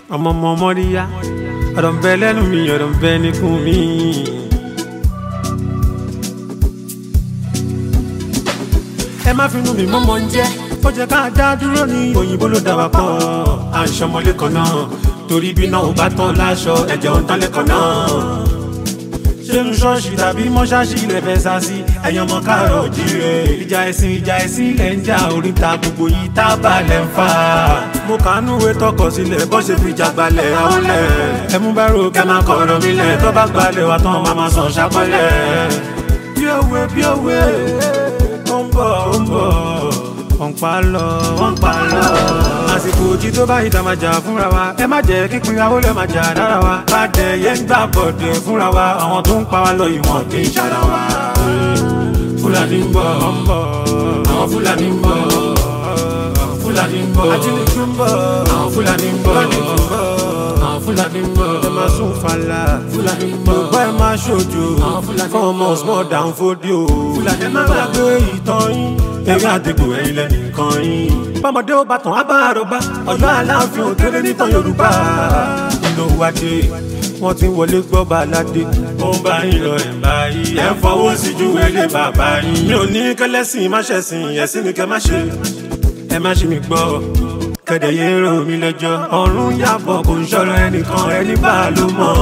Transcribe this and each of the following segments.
ọmọ ọmọ mọ́ríyá ọ̀rọ̀ ń bẹ lẹ́nu mi ọ̀rọ̀ ń bẹ níkùn mi. ẹ má finú mi mọ́mọ́ ń jẹ́ ó jẹ́ ká dá dúró ní òyìnbó ló dá wa pọ̀ à ń ṣọmọlé kan náà torí bí náà ò bá tán láṣọ ẹ̀jẹ̀ ò ń tán lẹ́kọ̀ọ́ náà ṣénu ṣọ́ọ̀ṣì tàbí mọ́ṣáṣí ilẹ̀ fẹ́ sá sí ẹ̀yàn ọmọ káàrọ̀ òjíire. ìjà ẹ̀sìn ìjà ẹ̀sìn ilẹ̀ ń jà oríta gbogbo yìí tá a bá lẹ̀ ń fà. mo kàánú ìwé tọkọ sílẹ̀ bó ṣe fi jàgbalẹ̀ àwọlẹ̀. ẹ mú bá ro kẹ́ máa kọ̀rọ̀ mi lẹ̀ tó bá gbalẹ̀ wà tán máa máa sàn ṣàpọ̀lẹ̀. bí òwe bí òwe ó ń bọ̀ ó ń bọ̀ wọ́n pa lọ wọ́n pa lọ. àsìkò òjì tó bá ìta máa jà fúnra wa ẹ má jẹ́ kíkún ìyàwó lè máa jà dára wa. bá dẹ̀ yẹn ń gbà bọ̀dẹ̀ fúnra wa àwọn tó ń pa wá lọ ìwọ̀n kì í ṣara wa. fúlàní ń bọ̀ àwọn fúlàní ń bọ̀ fúlàní ń bọ̀ ajínigbé ń bọ̀ àwọn fúlàní ń bọ̀ àwọn fúlàní ń bọ̀ ẹ máa sún fàlà fúlàní ń bọ̀ yorùbá ẹ máa ṣojo fún ọmọ small down fódìó fúlàní ẹ má gbàgbé ìtàn yín eré àdìgbò ẹ̀yin lẹ́nìkan yín. bọ́mọdé ó bá tàn á bá àròbá ọ̀yọ́ aláàfin òkèrè nítàn yorùbá. nínú wájú wọ́n ti ń wọlé gbọ́ baládé. ó ń bá yín lọ ẹ̀ báyìí ẹ̀ ń fọwọ́ sí ju wẹ́lẹ́ bàbá yín. mi ò ní kẹlẹ́sìn má ṣẹ̀sìn ẹ̀sìn ni kẹ́ má ṣe. ẹ má ṣe mi gbọ́ kẹ̀dẹ̀ yé rò mí lẹ́jọ́. ọ̀run yàbọ̀ kò ń ṣọ̀rọ̀ ẹnìkan ẹni bá a ló mọ̀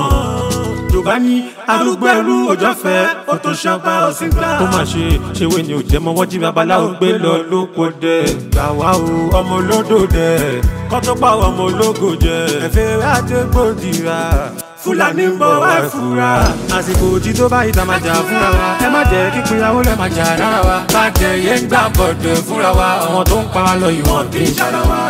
yorùbá ní arúgbó ẹrú òjò fẹ ó tó ṣọba ọsìn gbà. ó mà ṣe ṣèwé ni ò jẹ́ mọ́ wọ́n jí babaláwo gbé lọ lóko dẹ. gbà wá o ọmọ olódò dẹ kọ́ tó pa ọmọ ológo jẹ. ẹ̀fẹ̀ àdégbòdìrà fúlàní ń bọ̀ wá fura. àsìkò òjì tó bá ìta máa jà fúnra wa. ẹ má jẹ́ kí ìyàwó rẹ̀ máa jà rárá wa. bá jẹ yẹn ń gbà bọ̀dẹ̀ fúnra wa. àwọn tó ń pa wá lọ ìwọ̀n kì í ṣara wa.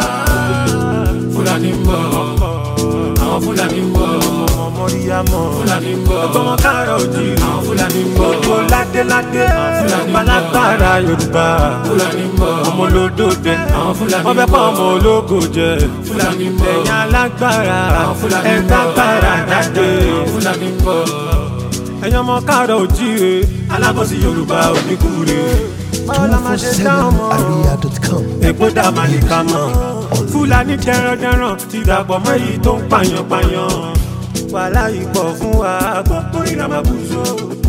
fúlàní ń bọ̀ àwọn fúlàní ń bọ̀ mọ̀ríyámọ̀. Fúlàní ń bọ̀. Ọgbọ́n káàrọ̀ òjì. Àwọn Fúlàní ń bọ̀. Gbogbo ládéládé. Fúlàní ń bọ̀. Balágbára Yorùbá. Fúlàní ń bọ̀. Ọmọ olódò dẹ. Àwọn Fúlàní ń bọ̀. Wọ́n fẹ́ pa ọmọ ológo jẹ. Fúlàní ń bọ̀. Ẹ̀yin alágbára. Àwọn Fúlàní ń bọ̀. Ẹ̀dágbára jáde. Àwọn Fúlàní ń bọ̀. Ẹ̀yin ọmọ káàrọ̀ òjì re. Alábọ̀sí Yorùbá oníkúre. Báwo la máa ṣe dáhùn mọ́? Aria.com. Èpo dá máa lè ká mọ́. Fúlàní dẹrandẹran ti dàpọ̀ mọ́ èyí tó ń pààyàn pààyàn wàhálà yìí pọ̀ fún wa gbogbo ìrànmọ́ bùsọ̀.